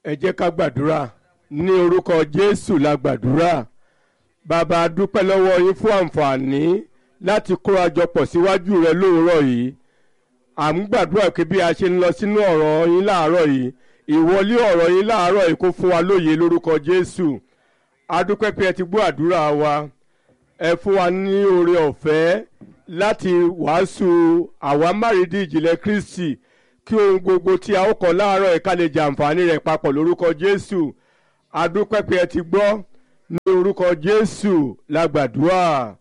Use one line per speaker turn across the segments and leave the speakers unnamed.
ẹ jẹ́ ká gbàdúrà ní orúkọ jésù la gbàdúrà bàbá a dúpẹ́ lọ́wọ́ yín fún àǹfààní láti kóra jọ pọ̀ síwájú rẹ lóòrọ̀ yìí à ń gbàdúrà pé bí a ṣe ń lọ sínú ọ̀rọ̀ yín láàárọ̀ yìí ìwọlé ọ̀rọ̀ yín láàárọ̀ yìí kó fún wa lóye lórúkọ jésù a dúpẹ́ pé ẹ ti gbọ́ àdúrà wa ẹ fún wa ní oore ọ̀fẹ́ láti wàásù àwámárìdí ìjìnlẹ̀ kristi kí ohun gbogbo tí a ó kọ́ láàárọ̀ yìí ká lè jàǹfààní rẹ̀ papọ̀ lórúkọ jésù a dúpẹ́ pé ẹ ti gbọ́ ní orúkọ jésù la gbàdúrà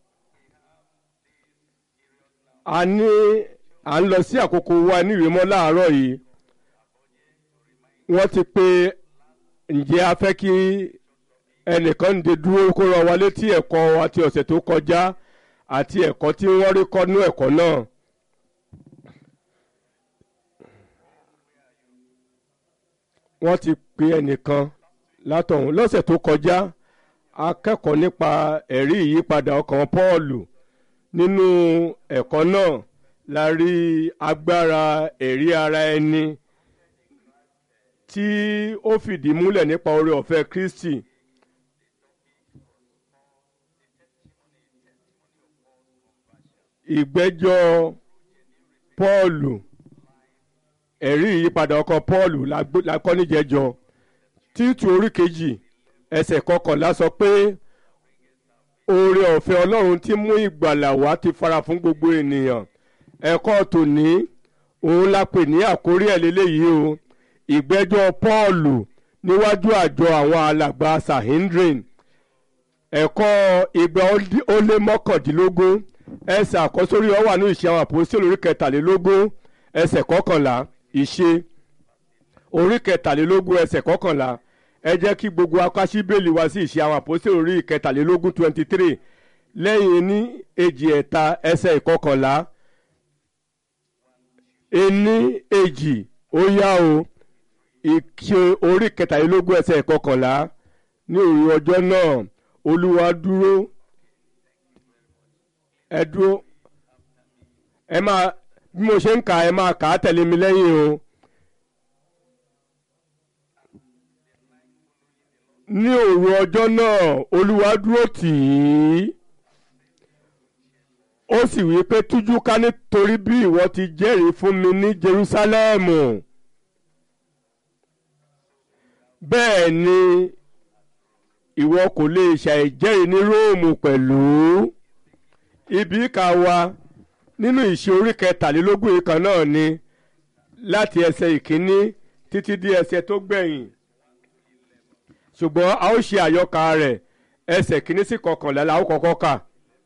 a ní à ń lọ sí àkókò wa ní ìrìmọ́ láàárọ̀ yìí wọ́n ti pé ǹjẹ́ a fẹ́ kí ẹnìkan ń de dúró kó rán wa létí ẹ̀kọ́ wa ti ọ̀sẹ̀ tó kọjá àti ẹ̀kọ́ tí wọ́n rí kọ́ nú ẹ̀kọ́ náà. wọ́n ti pe ẹnìkan látọ̀hún lọ́sẹ̀ tó kọjá akẹ́kọ̀ọ́ nípa ẹ̀rí ìyípadà ọkàn Pọ́ọ̀lù nínú ẹ̀kọ́ náà la rí agbára ẹ̀rí ara ẹni tí ó fìdí múlẹ̀ nípa oore ọ̀fẹ́ Kristi. ìgbẹ́jọ́ Pọ́ọ̀lù ẹ̀rí ìyípadà ọkàn Pọ́ọ̀lù la kọ́ níjẹjọ títù orí kejì ẹsẹ̀ kọkànlá sọ pé oore ọ̀fẹ́ Ọlọ́run tí mú ìgbàlà wá ti fara fún gbogbo ènìyàn ẹ̀kọ́ tòní òun la pè ní àkórí ẹ̀ lélẹ́yìí o ìgbẹ́jọ́ Pọ́ọ̀lù níwájú àjọ àwọn alàgbà Sahindrin ẹ̀kọ́ ìgbà ó lé mọ́kàndínlógún ẹsẹ̀ àkọ́sórí ọ wà ní ìṣe àwọn àpòsílẹ̀ orí kẹtàlélógún ẹsẹ̀ kọkànlá ìṣe orí kẹtàlélógún ẹsẹ̀ kọkànlá ẹ jẹ́ kí gbogbo akásí bẹ́ẹ̀lì wá sí ìṣe àwọn àpòsílẹ̀ orí kẹtàlélógún twenty three lẹ́yìn ní èjì ẹ̀ta ẹsẹ̀ ìkọkànlá ení èjì ó yá o ìṣe orí kẹtàlélógún ẹsẹ̀ ìkọkànlá ní òru ọjọ́ náà olúwa dúró ẹ dúró ẹ máa bí mo ṣe ń kà ẹ máa kà á tẹ̀lé mi lẹ́yìn o. ní òru ọjọ́ náà olúwa dúró tì í ó sì wí pé tújú ká nítorí bí ìwọ ti jẹ́rìí fún mi ní Jerúsálẹ́mù bẹ́ẹ̀ ni ìwọ kò lè ṣàìjẹ́rìí ní Róòmù pẹ̀lú ibi ìka wa nínú ìṣe orí kẹtàlélógún yìí kan náà ni láti ẹsẹ̀ ìkíní títí dé ẹsẹ̀ tó gbẹ̀yìn ṣùgbọ́n a ó ṣe àyọkà rẹ̀ ẹsẹ̀ kíní sí kọkànlá la ó kọ́kọ́ kà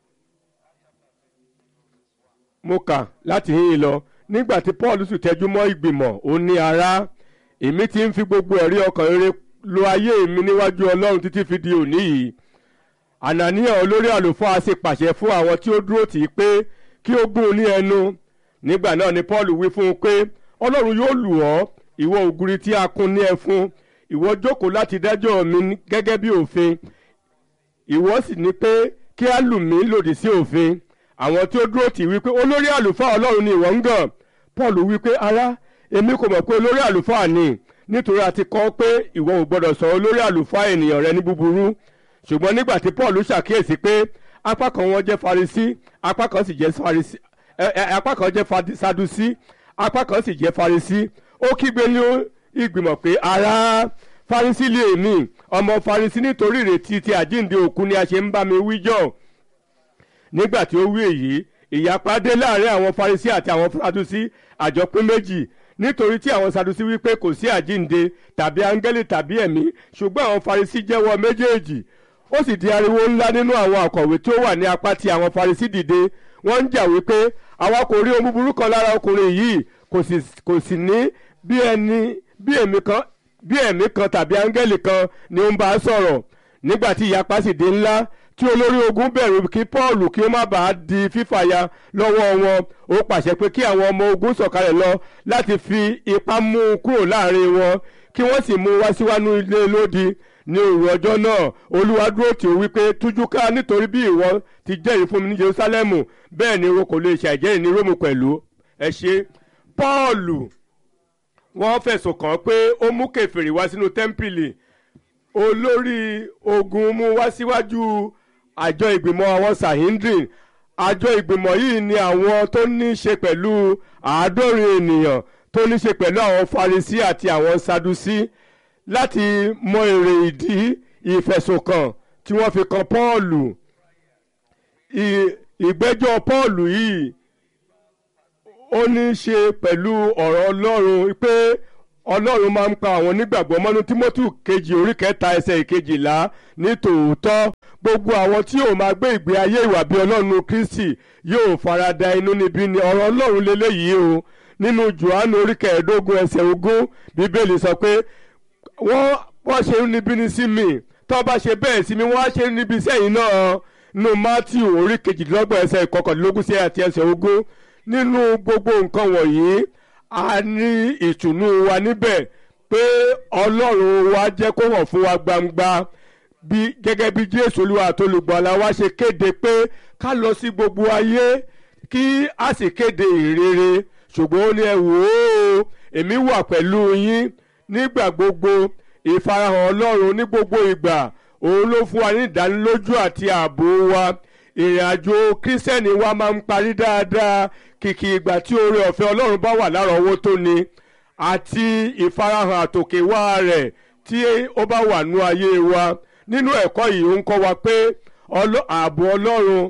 mo kà láti yín lọ nígbà tí Paul sì tẹjú mọ́ ìgbìmọ̀ ó ní ará èmi ti ń fi gbogbo ẹ̀rí ọkàn rere lo ayé mi níwájú Ọlọ́run títí fi di òní yìí ànàníyàn olórí àlùfáà sì pàṣẹ fún àwọn tí ó dúró tì í pé kí ó gún un ní ẹnu nígbà náà ni Paul wí fún un pé Ọlọ́run yóò lù ọ́ ìwọ ògiri tí a kùn ní ẹfun ìwọ jókòó láti dájọ́ mi gẹ́gẹ́ bí òfin ìwọ sì ní pé kí á lù mí lòdì sí òfin àwọn tí ó dúró tì wípé olórí àlùfáà Ọlọ́run ni ìwọ ń gàn Paul wípé ará èmi kò mọ̀ pé olórí àlùfáà ni nítorí a ti kọ́ pé ìwọ ò gbọ́dọ̀ sọ olórí àlùfáà ènìyàn rẹ ní búburú ṣùgbọ́n nígbà tí Paul ṣàkíyèsí pé apá kan wọn jẹ́ Farisí apá kan sì jẹ́ Farisí apá kan jẹ́ Sadusí apá kan sì jẹ́ Farisí ó kígbe ní ìgbìmọ̀ pé ará Farisí lè mí ọmọ Farisí nítorí ìrètí ti àjíǹde òkú ni a ṣe ń bá mi wíjọ́ nígbà tí ó wí èyí ìyapa dé láàrin àwọn Farisí àti àwọn Sadusí àjọpín méjì nítorí tí àwọn Sadusí wípé kò sí àjíǹde tàbí áńgẹ́lì tàbí ẹ̀mí ṣùgbọ́n àwọn Farisí jẹ́wọ́ méjèèjì ó sì di ariwo ńlá nínú àwọn àkọ̀wé tí ó wà ní apá tí àwọn Farisí dìde wọ́n ń jà wípé àwa kò rí ohun búburú kan lára ọkùnrin yìí kò sì ní bí ẹni bí ẹ̀mí kan bí ẹ̀mí kan tàbí áńgẹ́lì kan ni ó ń bá a sọ̀rọ̀ nígbà tí ìyapa sì dé ńlá tí olórí ogun bẹ̀rù kí Paul kí ó má bàa di fífàya lọ́wọ́ wọn ó pàṣẹ pé kí àwọn ọmọ ogun sọ̀kalẹ̀ lọ láti fi ipá mú un kúrò láàrin wọn kí wọ́n sì mú un wá síwájú ilé lódì ní òru ọjọ́ náà olúwa dúró tì ó wípé tújú ká nítorí bí ìwọ ti jẹ́rìí fún mi ní Jerúsálẹ́mù bẹ́ẹ̀ ni o kò lè ṣàìjẹ́rìí ní Róòmù pẹ̀lú ẹ ṣe Pọ́ọ̀lù wọ́n fẹ̀sùn kàn pé ó mú kèfèrí wá sínú tẹ́ḿpìlì olórí ogun mú wá síwájú àjọ ìgbìmọ̀ àwọn sahindrin àjọ ìgbìmọ̀ yìí ni àwọn tó ní í ṣe pẹ̀lú àádọ́rin ènìyàn tó ní í ṣe pẹ̀lú àwọn farisi àti àwọn sadusi láti mọ èrè ìdí ìfẹ̀sùnkàn tí wọ́n fi kan Pọ́ọ̀lù ìgbẹ́jọ́ Pọ́ọ̀lù yìí ó ní í ṣe pẹ̀lú ọ̀rọ̀ Ọlọ́run pé Ọlọ́run máa ń pa àwọn onígbàgbọ́ mọ́nú Tímótì kejì orí kẹta ẹsẹ̀ ìkejìlá ní tòótọ́ gbogbo àwọn tí yóò máa gbé ìgbé ayé ìwà bí Ọlọ́run Kristi yóò farada inú níbí ni ọ̀rọ̀ Ọlọ́run lélẹ́yìí o nínú Jòhánù orí kẹẹ̀ẹ́dógún ẹsẹ̀ ogún Bíbélì sọ pé wọ́n wọ́n ṣe níbí ní sí mi tó bá ṣe bẹ́ẹ̀ sí mi wọ́n á ṣe níbi sẹ́yìn náà nínú Mátíù orí kejìdínlọ́gbọ̀n ẹsẹ̀ ìkọkànlélógún sí àti ẹsẹ̀ ogún nínú gbogbo nǹkan wọ̀nyí a ní ìtùnú wa níbẹ̀ pé Ọlọ́run wa jẹ́ kó hàn fún wa gbangba bí gẹ́gẹ́ bí Jésù Olúwa àtolùgbàlà wa ṣe kéde pé ká lọ sí gbogbo ayé kí a sì kéde ìrere ṣùgbọ́n ó ní ẹ wò ó èmi wà pẹ̀lú yín nígbà gbogbo ìfarahàn Ọlọ́run ní gbogbo ìgbà òun ló fún wa ní ìdánilójú àti ààbò wa ìrìn àjò kírísítẹ́nì wa máa ń parí dáadáa kìkì ìgbà tí oore ọ̀fẹ́ Ọlọ́run bá wà lárọ̀ọ́wọ́tó ni àti ìfarahàn àtòkèwá rẹ̀ tí ó bá wà nú ayé wa nínú ẹ̀kọ́ yìí ó ń kọ́ wa pé ààbò Ọlọ́run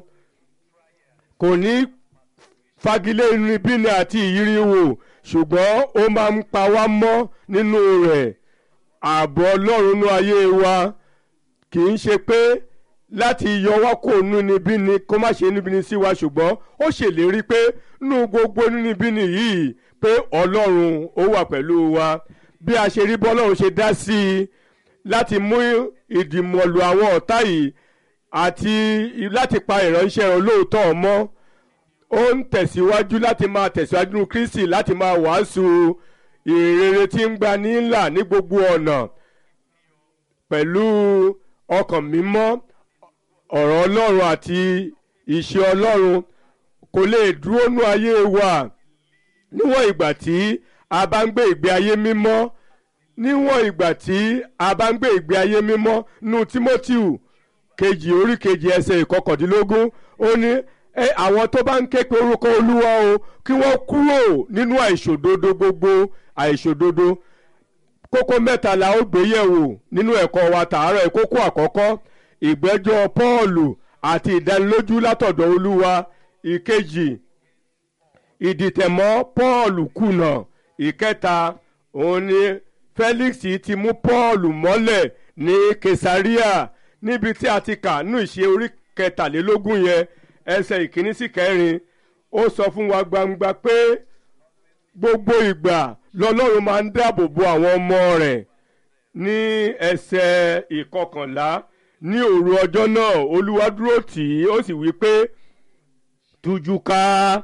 kò ní fagilé inúnibíni àti ìyíríwò ṣùgbọ́n ó máa ń pa wá mọ́ nínú rẹ̀ ààbò Ọlọ́run nú ayé wa kì í ṣe pé láti yọ wá kó inúnibíni kó má ṣe inúnibíni sí wa ṣùgbọ́n ó ṣèlérí pé nú gbogbo inúnibíni yìí pé Ọlọ́run ó wà pẹ̀lú wa bí a ṣe rí bọ́lọ́run ṣe dá sí i láti mú ìdìmọ̀lù àwọn ọ̀tá yìí àti láti pa ìránṣẹ́ olóòótọ́ mọ́ ó ń tẹ̀síwájú láti máa tẹ̀síwájú nínú Kristi láti máa wàásù ìrere tí ń gba nílà ní gbogbo ọ̀nà pẹ̀lú ọkàn mímọ́ ọ̀rọ̀ Ọlọ́run àti ìṣe Ọlọ́run kò lè dúró nú ayé wa níwọ̀n ìgbà tí a bá ń gbé ìgbé ayé mímọ́ níwọ̀n ìgbà tí a bá ń gbé ìgbé ayé mímọ́ nú Tímótíù kejì orí kejì ẹsẹ̀ ìkọkàndínlógún ó ní àwọn tó bá ń ké pe orúkọ Olúwa o kí wọ́n kúrò nínú àìṣòdodo gbogbo àìṣòdodo kókó mẹ́ta la ó gbé yẹ̀wò nínú ẹ̀kọ́ wa tààrọ̀ ìkókó àkọ́kọ́ ìgbẹ́jọ́ Pọ́ọ̀lù àti ìdánilójú látọ̀dọ̀ Olúwa ìkejì ìdìtẹ̀mọ́ Pọ́ọ̀lù kùnà ìkẹta òun ni Felix ti mú Pọ́ọ̀lù mọ́lẹ̀ ní Kesaria níbi tí a ti kà nínú ìṣe orí kẹtàlélógún yẹn ẹsẹ̀ ìkíní sí kẹrin ó sọ fún wa gbangba pé gbogbo ìgbà lọ́lọ́run máa ń dáàbò bo àwọn ọmọ rẹ̀ ní ẹsẹ̀ ìkọkànlá ní òru ọjọ́ náà olúwa dúró tì í ó sì wí pé tújú ká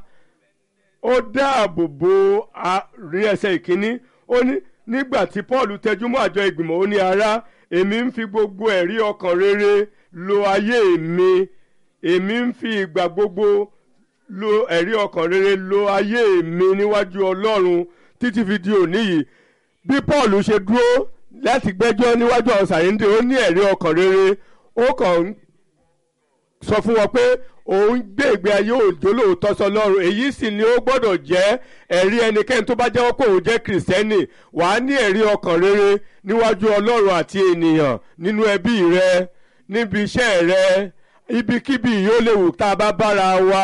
ó dáàbò bo rí ẹsẹ̀ ìkíní ó ní nígbà tí Paul tẹjú mọ́ àjọ ìgbìmọ̀ ó ní ará èmi ń fi gbogbo ẹ̀rí ọkàn rere lo ayé mi èmi ń fi ìgbà gbogbo lo ẹ̀rí ọkàn rere lo ayé mi níwájú Ọlọ́run títí fi di òní yìí bí Paul ṣe dúró láti gbẹ́jọ́ níwájú àwọn sàyẹ́ndé ó ní ẹ̀rí ọkàn rere ó kàn ń sọ fún wọn pé òun gbé ìgbé ayé òjò lóòótọ́ sọlọ́run èyí sì ni ó gbọ́dọ̀ jẹ́ ẹ̀rí ẹnikẹ́ni tó bá jẹ́wọ́ pé òun jẹ́ kìrìsìtẹ́nì wàá ní ẹ̀rí ọkàn rere níwájú ọlọ́run àti ènìyàn nínú ẹbí rẹ níbi iṣẹ́ rẹ ibikíbi yóò lè wù tá a bá bára wa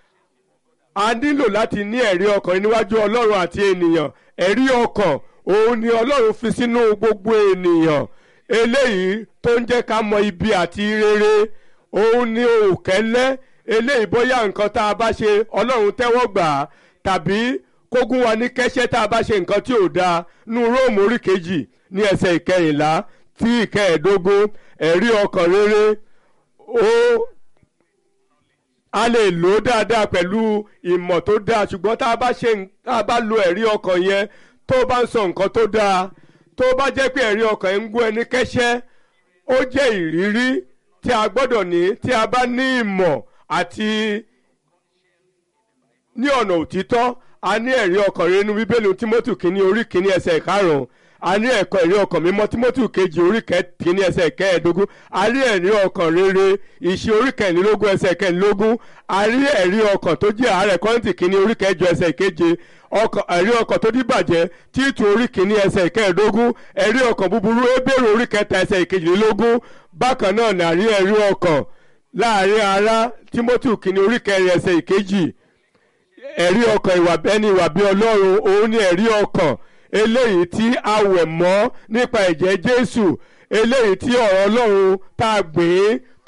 a nílò láti ní ẹ̀rí ọkàn níwájú ọlọ́run àti ènìyàn ẹ̀rí ọkàn òun ni ọlọ́run fi sínú gbogbo ènìyàn eléyìí tó ń jẹ́ ká mọ ibi àti rere òun ni òkẹ́lẹ́ eléyìí bóyá nǹkan tá a bá ṣe ọlọ́run tẹ́wọ́ gbà á tàbí kógún wa ní kẹ́sẹ́ tá a bá ṣe nǹkan tí ò dáa nú róòmù orí kejì ní ẹsẹ̀ ìkẹyìnlá tí ìkẹẹ̀ẹ́dógún ẹ̀rí ọkàn rere ó a lè lò ó dáadáa pẹ̀lú ìmọ̀ tó dáa ṣùgbọ́n tá a bá ṣe tá a bá lo ẹ̀rí ọkàn yẹn tó bá ń sọ nǹkan tó dáa tó bá jẹ́ pé ẹ̀rí ọkàn ń gún ẹni kẹ́sẹ́ ó jẹ́ ìrírí tí a gbọ́dọ̀ ní tí a bá ní ìmọ̀ àti ní ọ̀nà òtítọ́ a ní ẹ̀rí ọkàn rere nínú bíbélì timothy kínní orí kínní ẹsẹ̀ ìkarùn-ún a ní ẹ̀kọ́ ẹ̀rí ọkàn mímọ́ timothy kejì orí kínní ẹsẹ̀ kẹẹ̀ẹ́dógún a rí ẹ̀rí ọkàn rere ìṣe orí kẹrìnlélógún ẹsẹ̀ kẹrìnlélógún a rí ẹ̀rí ọkàn tó jẹ́ àárẹ̀ kọ́ńtì kínní orí kẹjọ ẹsẹ̀ keje ọkàn ẹ̀rí ọkàn tó díbàjẹ́ títù orí kìíní ẹsẹ̀ ìkẹẹ̀ẹ́dógún ẹ̀rí ọkàn búburú ebèrè orí kẹta ẹsẹ̀ ìkejìlélógún bákan náà ní àrí ẹ̀rí ọkàn láàrin ará timothy kìíní orí kẹrin ẹsẹ̀ ìkejì ẹ̀rí ọkàn ìwà bẹ́ni ìwà bí ọlọ́run òun ni ẹ̀rí ọkàn eléyìí tí a wẹ̀ mọ́ nípa ẹ̀jẹ̀ jésù eléyìí tí ọ̀rọ̀ ọlọ́run tá a gbìn